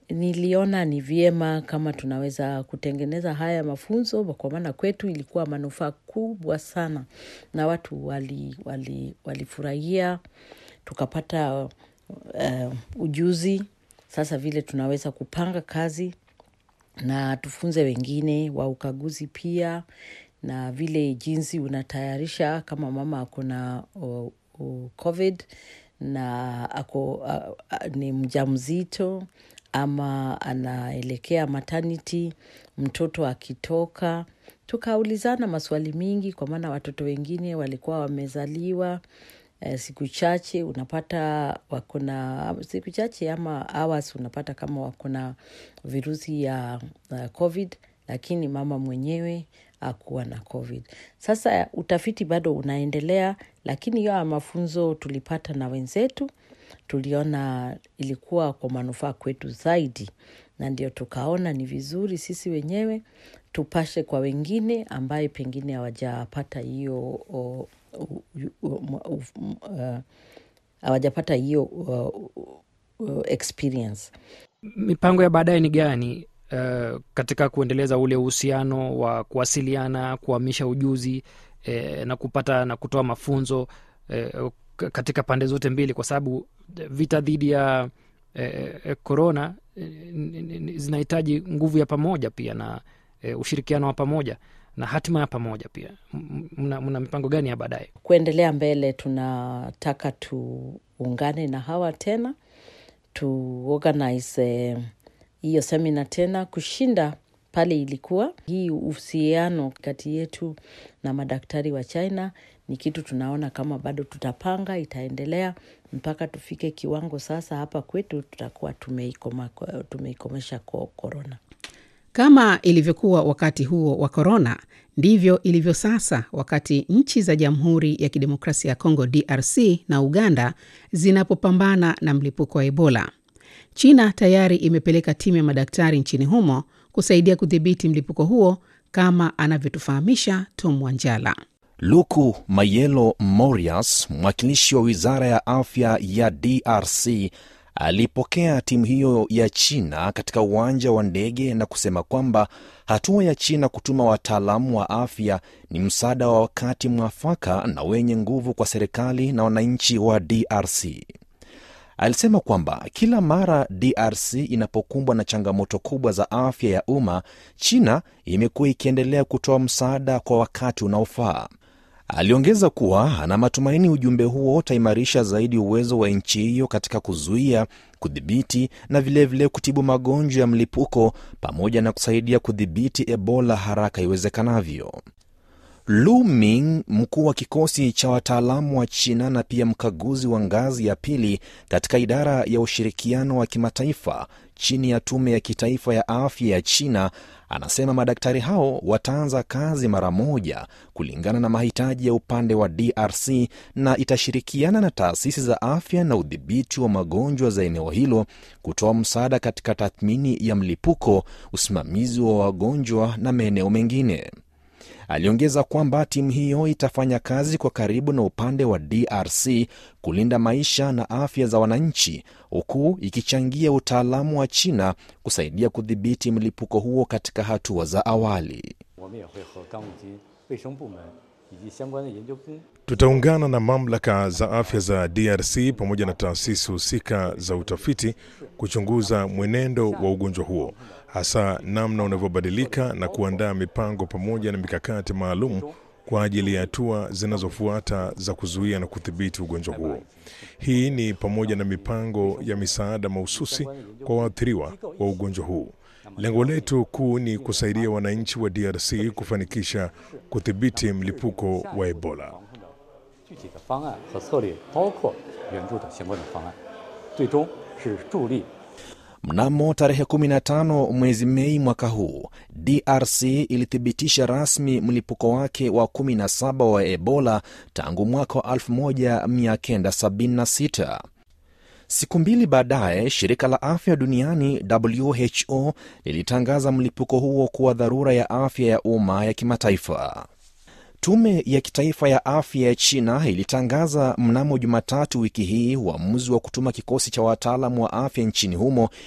niliona ni vyema kama tunaweza kutengeneza haya mafunzo, kwa maana kwetu ilikuwa manufaa kubwa sana na watu walifurahia, wali, wali tukapata uh, ujuzi. Sasa vile tunaweza kupanga kazi na tufunze wengine wa ukaguzi pia na vile jinsi unatayarisha kama mama ako na uh, uh, COVID na ako uh, uh, ni mjamzito ama anaelekea maternity, mtoto akitoka. Tukaulizana maswali mingi kwa maana watoto wengine walikuwa wamezaliwa eh, siku chache unapata wakona siku chache ama hours unapata kama wakona virusi ya uh, COVID lakini mama mwenyewe akuwa na COVID. Sasa utafiti bado unaendelea, lakini hiyo mafunzo tulipata na wenzetu, tuliona ilikuwa kwa manufaa kwetu zaidi, na ndio tukaona ni vizuri sisi wenyewe tupashe kwa wengine ambaye pengine hawajapata hiyo hawajapata hiyo experience. Mipango ya baadaye ni gani? Uh, katika kuendeleza ule uhusiano wa kuwasiliana, kuhamisha ujuzi eh, na kupata na kutoa mafunzo eh, katika pande zote mbili, kwa sababu vita dhidi ya korona eh, eh, zinahitaji nguvu ya pamoja pia na eh, ushirikiano wa pamoja na hatima ya pamoja pia. Mna, mna mipango gani ya baadaye kuendelea mbele? Tunataka tuungane na hawa tena tuorganize hiyo semina tena kushinda pale ilikuwa. Hii uhusiano kati yetu na madaktari wa China ni kitu tunaona kama bado tutapanga, itaendelea mpaka tufike kiwango sasa hapa kwetu tutakuwa tumeikoma, tumeikomesha korona. Kama ilivyokuwa wakati huo wa korona, ndivyo ilivyo sasa wakati nchi za Jamhuri ya Kidemokrasia ya Kongo DRC na Uganda zinapopambana na mlipuko wa Ebola. China tayari imepeleka timu ya madaktari nchini humo kusaidia kudhibiti mlipuko huo kama anavyotufahamisha Tom Wanjala. Luku Mayelo Morias, mwakilishi wa wizara ya afya ya DRC, alipokea timu hiyo ya China katika uwanja wa ndege na kusema kwamba hatua ya China kutuma wataalamu wa afya ni msaada wa wakati mwafaka na wenye nguvu kwa serikali na wananchi wa DRC. Alisema kwamba kila mara DRC inapokumbwa na changamoto kubwa za afya ya umma, China imekuwa ikiendelea kutoa msaada kwa wakati unaofaa. Aliongeza kuwa ana matumaini ujumbe huo utaimarisha zaidi uwezo wa nchi hiyo katika kuzuia, kudhibiti na vilevile vile kutibu magonjwa ya mlipuko pamoja na kusaidia kudhibiti Ebola haraka iwezekanavyo. Lu Ming, mkuu wa kikosi cha wataalamu wa China na pia mkaguzi wa ngazi ya pili katika idara ya ushirikiano wa kimataifa chini ya tume ya kitaifa ya afya ya China, anasema madaktari hao wataanza kazi mara moja kulingana na mahitaji ya upande wa DRC na itashirikiana na taasisi za afya na udhibiti wa magonjwa za eneo hilo kutoa msaada katika tathmini ya mlipuko, usimamizi wa wagonjwa na maeneo mengine. Aliongeza kwamba timu hiyo itafanya kazi kwa karibu na upande wa DRC kulinda maisha na afya za wananchi, huku ikichangia utaalamu wa China kusaidia kudhibiti mlipuko huo katika hatua za awali. Tutaungana na mamlaka za afya za DRC pamoja na taasisi husika za utafiti kuchunguza mwenendo wa ugonjwa huo, hasa namna unavyobadilika na kuandaa mipango pamoja na mikakati maalum kwa ajili ya hatua zinazofuata za kuzuia na kudhibiti ugonjwa huo. Hii ni pamoja na mipango ya misaada mahususi kwa waathiriwa wa ugonjwa huu. Lengo letu kuu ni kusaidia wananchi wa DRC kufanikisha kudhibiti mlipuko wa Ebola. Mnamo tarehe 15 mwezi Mei mwaka huu, DRC ilithibitisha rasmi mlipuko wake wa 17 wa Ebola tangu mwaka wa 1976. Siku mbili baadaye, shirika la afya duniani WHO lilitangaza mlipuko huo kuwa dharura ya afya ya umma ya kimataifa. Tume ya kitaifa ya afya ya China ilitangaza mnamo Jumatatu wiki hii uamuzi wa kutuma kikosi cha wataalamu wa afya nchini humo